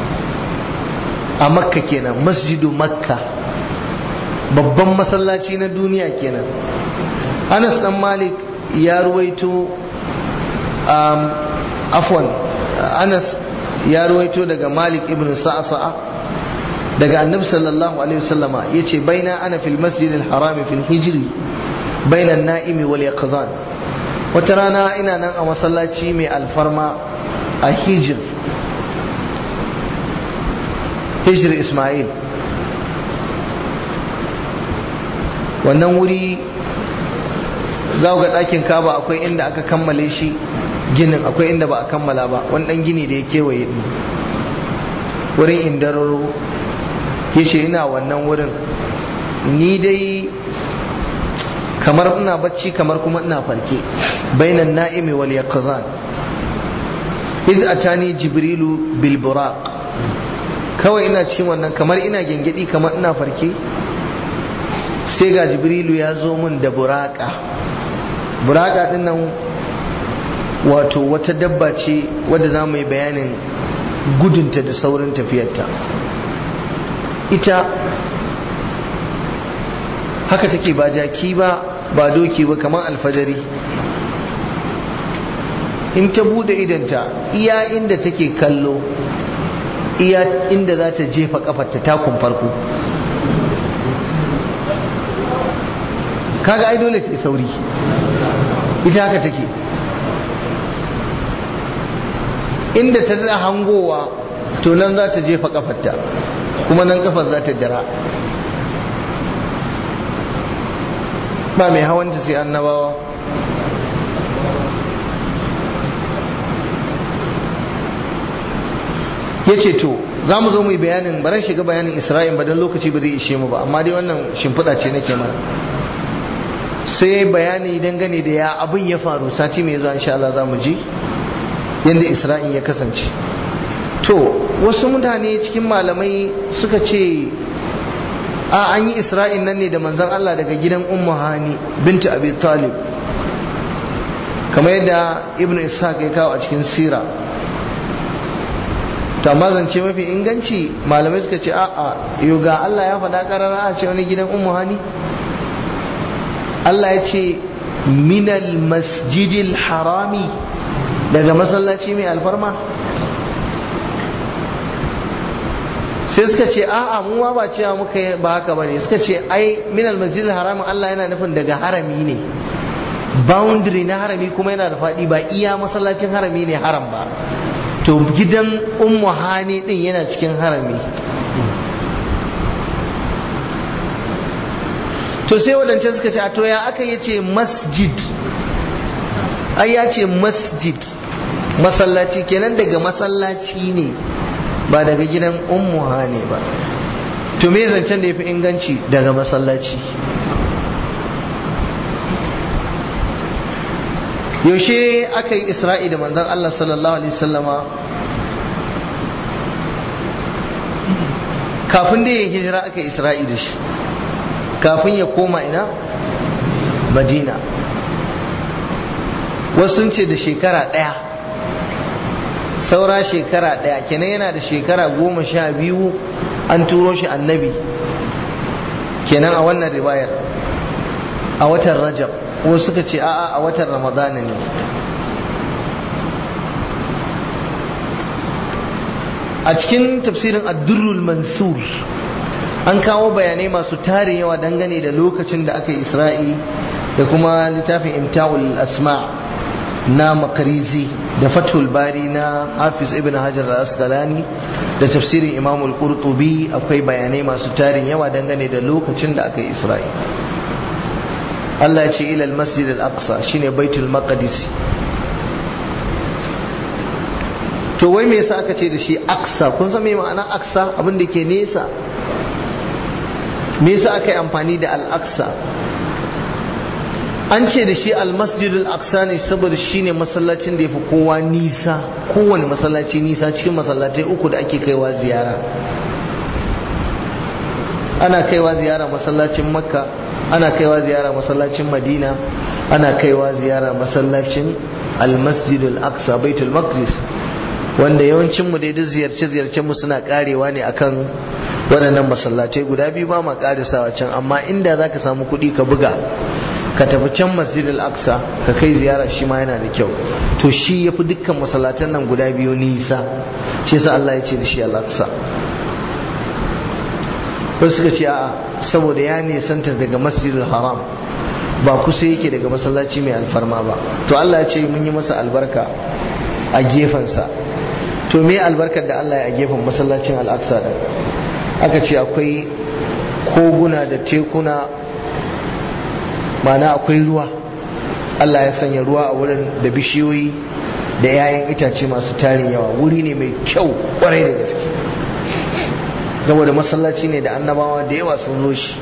a makka kenan masjidu makka babban masallaci na duniya kenan anas dan malik ya ruwaito um, afwan anas ya ruwaito daga malik ibn sa'sa'a daga annabi sallallahu alaihi wasallama yace baina ana fil masjidil harami fil hijri baina an-na'imi wal yaqzan wata rana ina nan a masallaci mai alfarma a hijir hijir ismail wannan wuri za ga ɗakin kaba akwai inda aka kammale shi ginin akwai inda ba a kammala ba wani ɗan gini da ya kewaye ɗin wurin indararo ya ce ina wannan wurin ni dai kamar ina bacci kamar kuma ina farke bainan na'imi wal yaqzan iz atani jibrilu bil buraq kawai ina cikin wannan kamar ina gengedi kamar ina farke sai ga jibrilu ya zo min da buraka buraka din nan wato wata dabba ce wadda za mu yi bayanin gudunta da saurin tafiyarta ita haka take ba jaki ba ba doki ba kamar alfajari in ta bude idanta iya inda take kallo iya inda za ta jefa kafarta takun farko kaga ai dole ta sauri ita haka take inda ta da hangowa to nan za ta jefa kafarta kuma nan kafar za ta dara ba mai hawanta sai annabawa ya ce to za mu zo mu yi bayanin baran shiga bayanin isra'in ba don lokaci ba zai ishe mu ba amma dai wannan shimfiɗa ce nake mana sai bayani dangane da ya abin ya faru sati mai zuwa insha Allah za mu ji yadda isra'in ya kasance to wasu mutane cikin malamai suka ce a an yi isra'in nan ne da manzon Allah daga gidan ummu hani binta abi talib kamar yadda ibnu ishaq ya kawo a cikin sira to amma zance mafi inganci malamai suka ce a'a yau ga Allah ya faɗa ƙarara a ce wani gidan ummu hani Allah ya ce minal masjidil harami daga masallaci mai alfarma sai suka ce a'a mu ma ba cewa muka ba haka bane suka ce ai minal masjidil harami Allah yana nufin daga harami ne boundary na harami kuma yana da faɗi ba iya masallacin harami ne haram ba to gidan ummu hani din yana cikin harami to sai wadancan suka ce a to ya aka yi ce masjid ai ya ce masjid masallaci kenan daga masallaci ne ba daga gidan ummu hani ba to me zancen da ya fi inganci daga masallaci yaushe aka yi isra'i da manzon Allah sallallahu alaihi wasallama kafin da ya hijira aka yi isra'i da shi kafin ya koma ina madina wasu sun ce da shekara ɗaya saura shekara ɗaya kenan yana da shekara goma sha biyu an turo shi annabi kenan a wannan riwayar a watan rajab wasu suka ce a'a a watan ramadana ne a cikin tafsirin addurrul mansur an kawo bayanai masu tarin yawa dangane da lokacin da aka yi isra'i da kuma littafin imta'ul asma na makarizi da fathul bari na hafiz ibn hajar al-asqalani da tafsirin imam al-qurtubi akwai bayanai masu tarin yawa dangane da lokacin da aka yi isra'i Allah ya ce ila al-masjid al-aqsa shine baitul maqdis to wai me yasa aka ce da shi aqsa kun san me ma'ana aqsa abin da ke nesa me yasa aka yi amfani da al-aqsa an ce da shi almasjidul aqsa ne saboda shine masallacin da yafi kowa nisa kowane masallaci nisa cikin masallatai uku da ake kaiwa ziyara ana kaiwa ziyara masallacin makka ana kaiwa ziyara masallacin madina ana kaiwa ziyara masallacin almasjidul aqsa baitul maqdis wanda yawancin mu dai duk ziyarce ziyarcen mu suna karewa ne akan waɗannan masallatai guda biyu ba ma karisawa can amma inda zaka samu kuɗi ka buga ka tafi can masjidil aqsa ka kai ziyara shi ma yana da kyau to shi yafi dukkan masallatan nan guda biyu nisa shi yasa Allah ya ce da shi al-aqsa wasu suka ce a'a saboda ya nisanta daga masjidil haram ba kusa yake daga masallaci mai alfarma ba to Allah ya ce mun yi masa albarka a gefensa to me albarkar da Allah ya a gefen masallacin al-aqsa din aka ce akwai koguna da tekuna mana akwai ruwa Allah ya sanya ruwa a wurin da bishiyoyi da 'ya'yan itace masu tarin yawa wuri ne mai kyau kwarai da gaske saboda masallaci ne da annabawa da yawa sun zo shi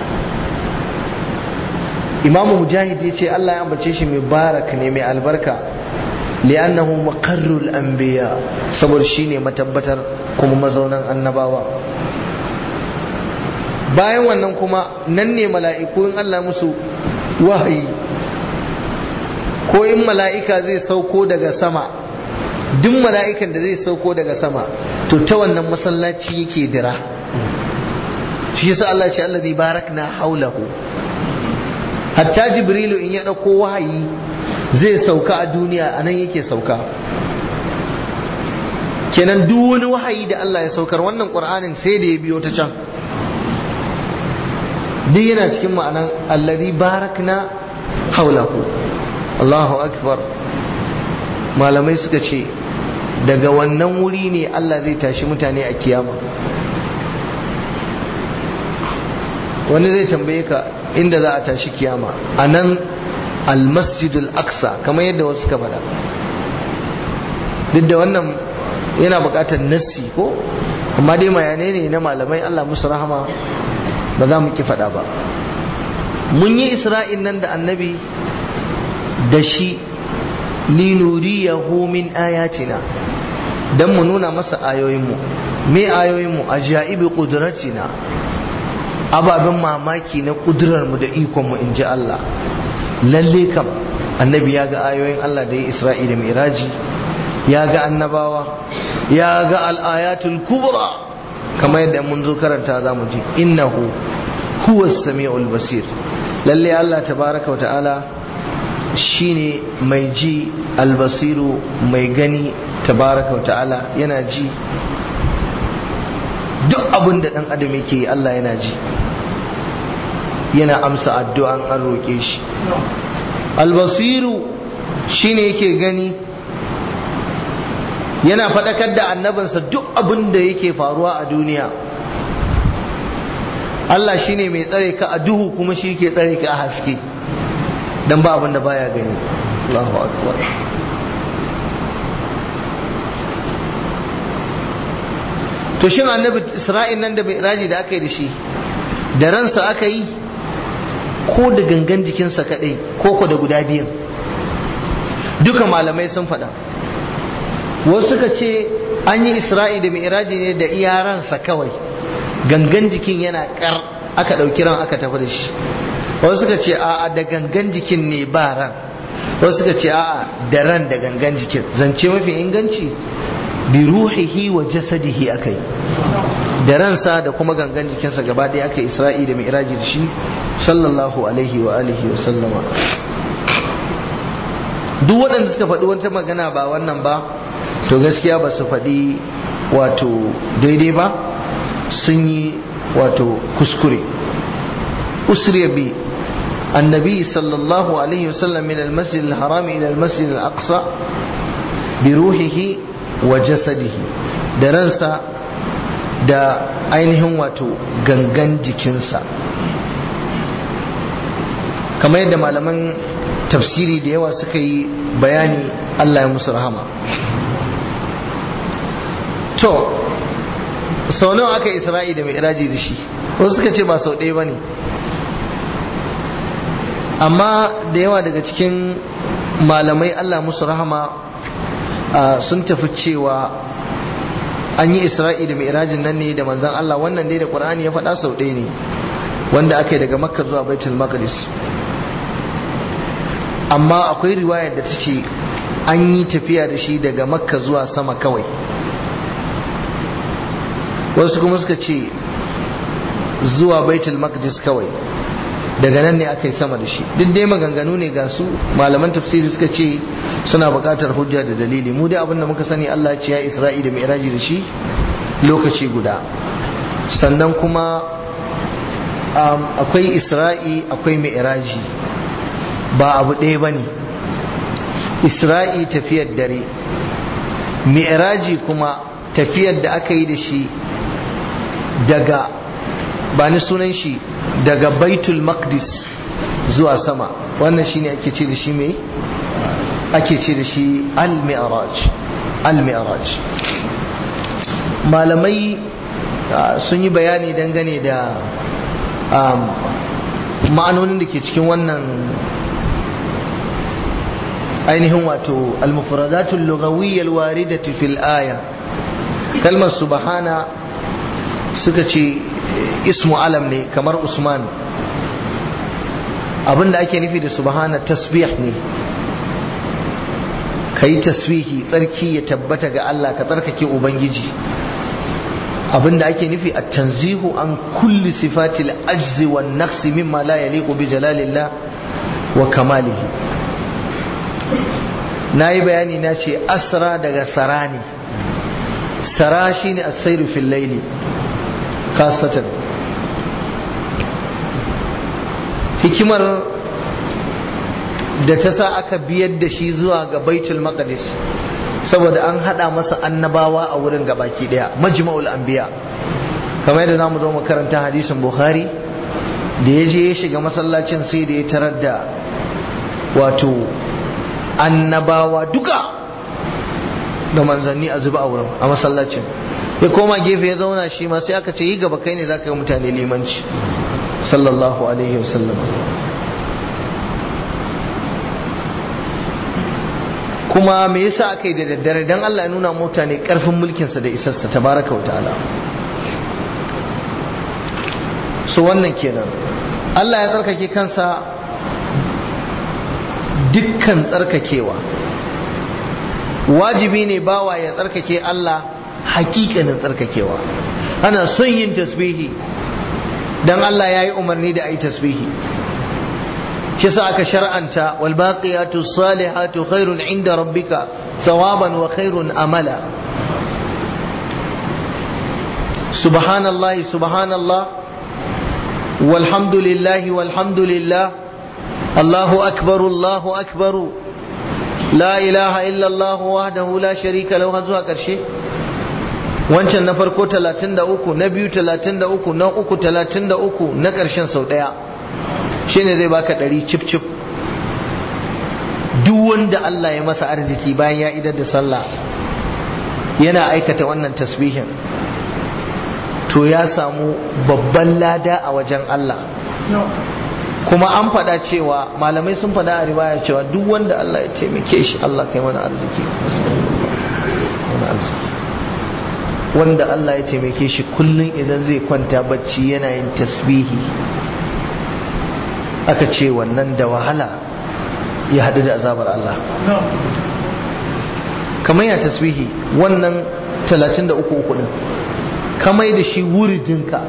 imamu mujahid ya ce Allah ya ambace shi mai barak ne mai albarka li'annahu maqarrul anbiya saboda shine matabbatar kuma mazaunan annabawa bayan wannan kuma nan ne mala'iku in Allah musu wahayi ko in mala'ika zai sauko daga sama duk mala'ikan da zai sauko daga sama to ta wannan masallaci yake dira shi yasa Allah ce Allah barakna haulahu hatta jibrilu in ya ɗauko wahayi zai sauka a duniya a nan yake sauka kenan duk wani wahayi da Allah ya saukar wannan ƙur'anin sai da ya biyo ta can duk yana cikin ma'anan alladhi barakna haulahu Allahu akbar malamai suka ce daga wannan wuri ne Allah zai tashi mutane a kiyama wani zai tambaye ka inda za a tashi kiyama a nan almasjidul aqsa kamar yadda wasu suka faɗa duk da wannan yana buƙatar nassi ko amma dai mayane ne na malamai Allah musu rahama ba za mu ki faɗa ba mun yi isra'in nan da annabi da shi linuriyahu min ayatina dan mu nuna masa ayoyinmu me ayoyinmu ajaibi qudratina ababen mamaki na kudurarmu da ikonmu in ji Allah lalle kam annabi ya ga ayoyin Allah da ya isra'ila miraji ya ga annabawa ya ga al'ayatul kubra kamar yadda mun zo karanta za mu ji innahu huwa sami'ul basir lalle Allah tabaraka wa ta'ala shine mai ji albasiru mai gani tabaraka wa ta'ala yana ji duk abin da dan adam yake yi Allah yana ji yana amsa addu'an an roƙe shi albasiru shine yake gani yana faɗakar da annabinsa duk abin da yake faruwa a duniya Allah shine mai tsare ka a duhu kuma shi ke tsare ka a haske don ba abin da baya gani Allahu akbar to shin annabi Isra'il nan da bai raji da aka yi da shi da ransa aka yi ko da gangan jikinsa kadai ko ko da guda biyan duka malamai sun faɗa wasu suka ce an yi isra'i da mi'raji ne da iya ransa kawai gangan jikin yana kar aka ɗauki ran aka tafi da shi wasu suka ce a'a da gangan jikin ne ba ran wasu suka ce a'a da ran da gangan jikin zance mafi inganci bi ruhihi wa jasadihi akai da ransa da kuma gangan jikinsa gaba ɗaya aka isra'i da mi'raji da shi sallallahu alaihi wa alihi wa sallama duk waɗanda suka faɗi wata magana ba wannan ba to gaskiya ba su faɗi wato daidai ba sun yi wato kuskure usriya bi annabi sallallahu alaihi wasallam min almasjid alharam ila almasjid alaqsa bi ruhihi wa jasadihi da ransa da ainihin wato gangan jikinsa kamar yadda malaman tafsiri da yawa suka yi bayani Allah ya musu rahama to sau nawa aka isra'i da mi'raji da shi wasu suka ce ba sau ɗaya ba ne amma da yawa daga cikin malamai Allah musu rahama sun tafi cewa an yi isra'i da mi'rajin nan ne da manzan Allah wannan dai da ƙur'ani ya faɗa sau ɗaya ne wanda aka yi daga makka zuwa baitul maqdis amma akwai riwayar da ta ce an yi tafiya da shi daga makka zuwa sama kawai wasu kuma suka ce zuwa baitul maqdis kawai daga nan ne aka yi sama da shi duk dai maganganu ne ga su malaman tafsiri suka ce suna buƙatar hujja da dalili mu dai abinda muka sani Allah ce ya isra'i da mi'raji da shi lokaci guda sannan kuma akwai isra'i akwai mi'raji ba abu ɗaya ba ne isra'i tafiyar dare mi'raji kuma tafiyar da aka yi da shi daga ba ni sunan shi daga baitul maqdis zuwa sama wannan shine ake ce da shi mai ake ce da shi al-mi'raj al-mi'raj malamai sun yi bayani dangane da ma'anonin da ke cikin wannan ainihin wato al-mufradatul lughawiyyah al-waridatu fil aya kalmar subhana suka ce ismu alam ne kamar usman abinda ake nufi da subhana tasbih ne ka yi tasbihi tsarki ya tabbata ga Allah ka tsarkake ubangiji abinda ake nufi a tanzihu an kulli sifatil ajzi wan naqsi mimma la yaliqu bi jalalillah wa kamalihi nayi bayani na ce asra daga sarani sara shine as-sayru fil layli khasatan hikimar da ta sa aka biyar da shi zuwa ga baitul maqdis saboda an hada masa annabawa a wurin gabaki daya majma'ul anbiya kamar yadda zamu zo mu karanta hadisin bukhari da ya je ya shiga masallacin sai da ya tarar da wato annabawa duka da manzanni a zuba a wurin a masallacin ya koma gefe ya zauna shi ma sai aka ce yi gaba kai ne zaka yi mutane limanci sallallahu alaihi wasallam kuma me yasa aka yi da daddare dan Allah ya nuna mutane karfin mulkinsa da isarsa tabaraka wa ta'ala so wannan kenan Allah ya tsarkake kansa dukkan tsarkakewa wajibi ne bawa ya tsarkake Allah hakikanin tsarkakewa ana son yin tasbihi dan Allah ya yi umarni da a yi tasbihi shi sa aka shar'anta wal baqiyatu salihatu khairun inda rabbika thawaban wa khairun amala subhanallahi subhanallah walhamdulillahi walhamdulillah allahu akbar allahu akbar la ilaha illa allah wahdahu la sharika lahu har zuwa karshe wancan na farko 33 na biyu 33 na uku 33 na karshen sau daya shine zai baka ɗari cif cif duk wanda Allah ya masa arziki bayan ya idar da sallah yana aikata wannan tasbihin to ya samu babban lada a wajen Allah kuma an faɗa cewa malamai sun faɗa a riwaya cewa duk wanda Allah ya taimake shi Allah kai mana arziki wanda Allah ya taimake shi kullum idan zai kwanta bacci yana yin tasbihi aka ce wannan da wahala ya haɗu da azabar Allah kamar ya tasbihi wannan 33 uku din kamar da shi wuridinka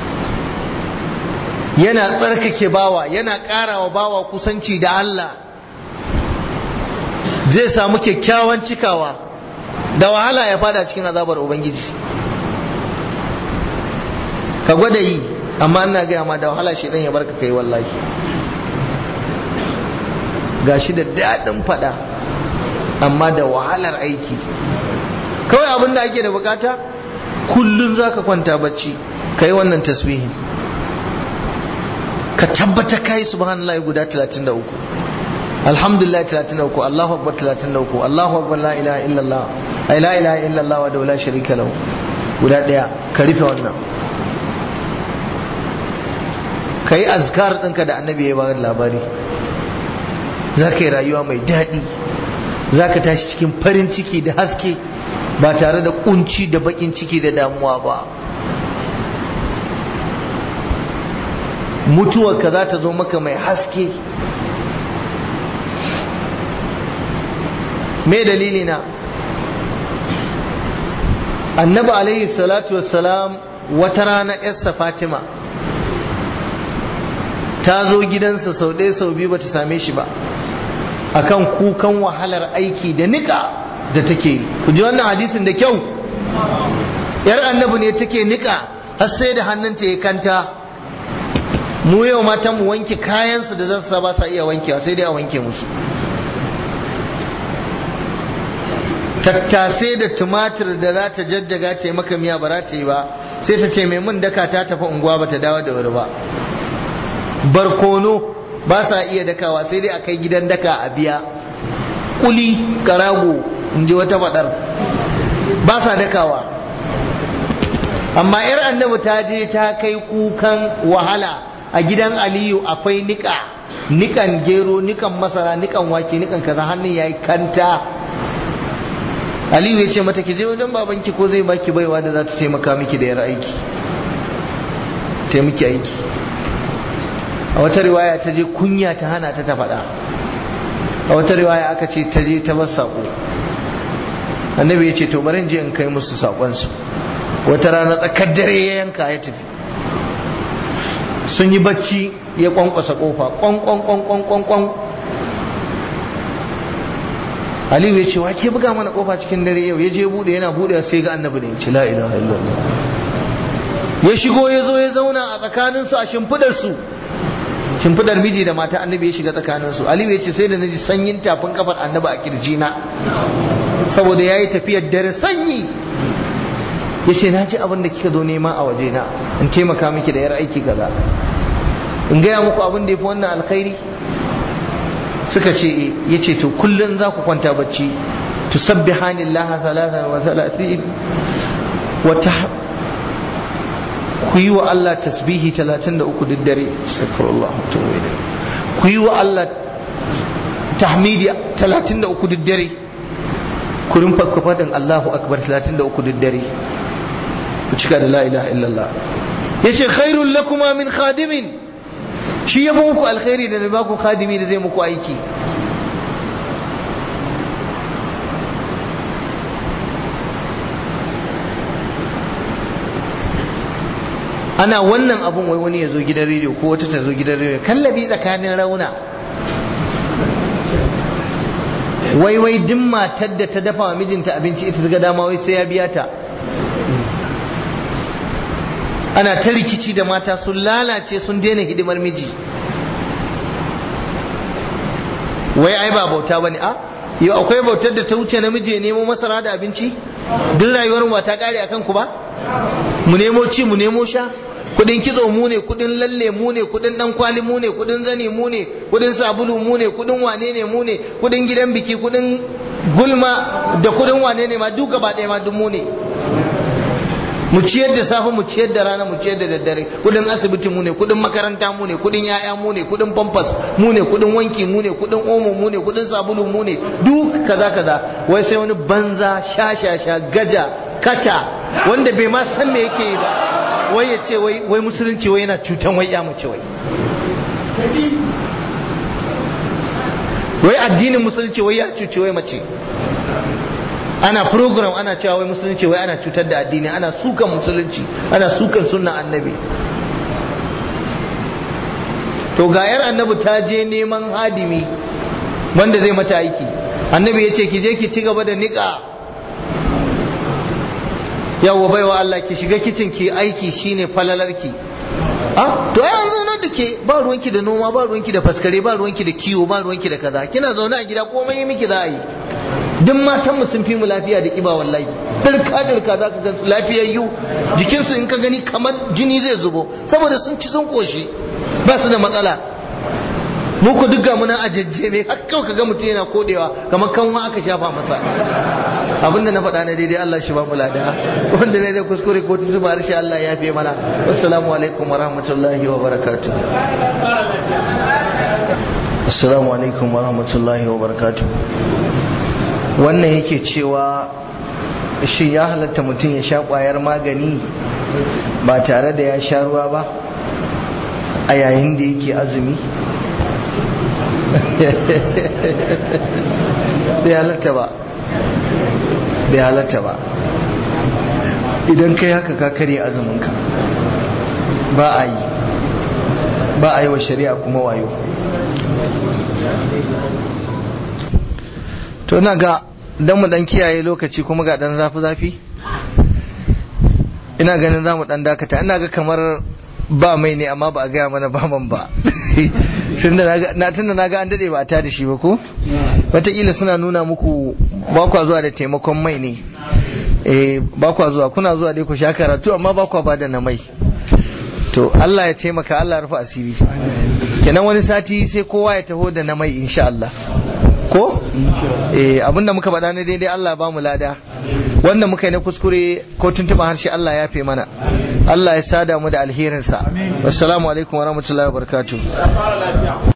yana tsarkake bawa yana ƙarawa bawa kusanci da Allah zai samu kyakkyawan cikawa da wahala ya fada cikin azabar ubangiji ka gwada yi amma ina gaya ma da wahala shi ya barka kai wallahi gashi da daɗin fada amma da wahalar aiki kawai abin da ake da bukata kullum za ka kwanta bacci ka yi wannan tasbihi ka tabbata ka yi subhanallah guda 33 alhamdulillah 33 allahu akbar 33 allahu akbar la ilaha illallah ay la ilaha illallah wa la sharika lahu guda daya ka rufe wannan ka yi azkar ɗinka da annabi ya bayar labari za ka yi rayuwa mai daɗi za ka tashi cikin farin ciki da haske ba tare da kunci da bakin ciki da damuwa ba mutuwarka za ta zo maka mai haske me dalili na annabi alaihi salatu wassalam wata rana yarsa fatima ta zo gidansa sau ɗaya sau biyu ba ta same shi ba akan kukan wahalar aiki da nika da take ku ji wannan hadisin da kyau yar annabi ne take nika har sai da hannunta ya kanta mu yau matan mu wanke kayansu da zasu ba sa iya wankewa sai dai a wanke musu tattasai da tumatir da za ta jajjaga ta yi maka miya ba za ta yi ba sai ta ce mai mun daka ta tafi unguwa ba ta dawo da wuri ba barkono ba sa iya dakawa sai dai a kai gidan daka a biya kuli karago in ji wata faɗar ba sa dakawa amma yar annabi ta je ta kai kukan wahala a gidan aliyu akwai nika nikan gero nikan masara nikan wake nikan kaza hannun yayi kanta aliyu ya ce mata ki je wajen babanki ko zai baki baiwa da za ta taimaka miki da yar aiki taimaki aiki a wata riwaya ta je kunya ta hana ta ta faɗa a wata riwaya aka ce ta je ta bar saƙo annabi ya ce to bari je in kai musu saƙonsu wata rana tsakar dare ya yanka ya tafi sun yi bacci ya kwankwasa kofa kwan kwan kwan kwan kwan kwan Aliyu ya ce wa ke buga mana kofa cikin dare yau ya je bude yana bude sai ga annabi ne ya ce la ilaha illallah ya shigo ya zo ya zauna a tsakaninsu a shimfidar su shimfidar miji da mata annabi ya shiga tsakaninsu Aliyu ya ce sai da naji sanyin tafin kafar annabi a kirjina saboda ya yi tafiyar dare sanyi ya ce na ji abin da kika zo nema a waje na in taimaka miki da yar aiki kaza in gaya muku abin da ya fi wannan alkhairi suka ce ya ce to kullum za ku kwanta bacci tusabbihani Allah salatan wa salatin wata ku yi wa Allah tasbihi 33 duk dare astaghfirullah ku yi wa Allah tahmidi 33 duk dare ku rinfa ku fadin Allahu akbar 33 duk dare ku cika da la ilaha illallah yace khairul lakuma min khadimin shi ya muku alkhairi da ba ku khadimi da zai muku aiki ana wannan abun wai wani ya zo gidan rediyo ko wata ta zo gidan rediyo kallabi tsakanin rauna wai wai duk matar da ta dafa wa mijinta abinci ita ga dama wai sai ya biya ta ana ta rikici da mata sun lalace sun daina hidimar miji wai ai ba bauta bane a yau akwai bautar da ta wuce namiji ya nemo masara da abinci duk rayuwar mu ta kare akan ku ba mu nemo ci mu nemo sha kudin kitso mu ne kudin lalle mu ne kudin dan kwali mu ne kudin zani mu ne kudin sabulu mu ne kudin wane ne mu ne kudin gidan biki kudin gulma da kudin wane ne ma duk gaba ɗaya ma duk mu ne mu ciyar da safe mu ciyar da rana mu ciyar da daddare kudin asibiti mu ne kudin makaranta mu ne kudin yaya mu ne kudin pampas mu ne kudin wanki mu ne kudin omo mu ne kudin sabulu mu ne duk kaza kaza wai sai wani banza sha sha sha gaja kaca wanda bai ma san me yake yi ba wai ya ce wai musulunci wai yana cutan wai ya mace wai wai addinin musulunci wai ya cuci wai mace ana program ana cewa wai musulunci wai ana cutar da addini ana sukan musulunci ana sukan sunnan annabi to ga yar annabi ta je neman hadimi wanda zai mata aiki annabi ya ce ki je ki ci gaba da niƙa yawwa baiwa Allah ki shiga kicin ki aiki shine falalarki ah to ai an zauna da ke ba ruwanki da noma ba ruwanki da faskare ba ruwanki da kiwo ba ruwanki da kaza kina zaune a gida komai yi miki za a yi duk matan mu sun fi mu lafiya da kiba wallahi dirka dirka za ka gan su lafiyayyu jikinsu in ka gani kamar jini zai zubo saboda sun ci sun koshi ba su da matsala mu ku duk muna a jajjeme har kawai ka ga mutum yana kodewa kamar kanwa aka shafa masa abinda na faɗa na daidai Allah shi ba mu lada wanda ne da kuskure ko tuntuba harshe Allah ya fi mana assalamu alaikum wa rahmatullahi wa barakatuh assalamu alaikum wa rahmatullahi wa barakatuh wannan yake cewa shi ya halatta mutum ya sha ƙwayar magani ba tare da ya sha ruwa ba a yayin da yake azumi bai halatta ba bai halatta ba idan kai haka ka karye azuminka ba a yi ba a yi wa shari'a kuma wayo to na ga don mu dan kiyaye lokaci kuma ga dan zafi-zafi ina ganin za mu dan dakata ina ga kamar ba mai ne amma ba a gaya mana ba man ba tunda na ga an dade ba a tada shi ba ko wataƙila suna nuna muku ba kwa zuwa da taimakon mai ne eh ba kwa zuwa kuna zuwa dai ku sha karatu amma ba kwa ba da na mai to Allah ya taimaka Allah ya rufe asiri kenan wani sati sai kowa ya taho da na mai insha Allah ko eh abinda muka faɗa na daidai Allah ba mu lada wanda muka yi na kuskure ko tuntuɓa harshe Allah ya fi mana Allah ya sada mu da alherinsa assalamu alaikum wa rahmatullahi wa barakatuh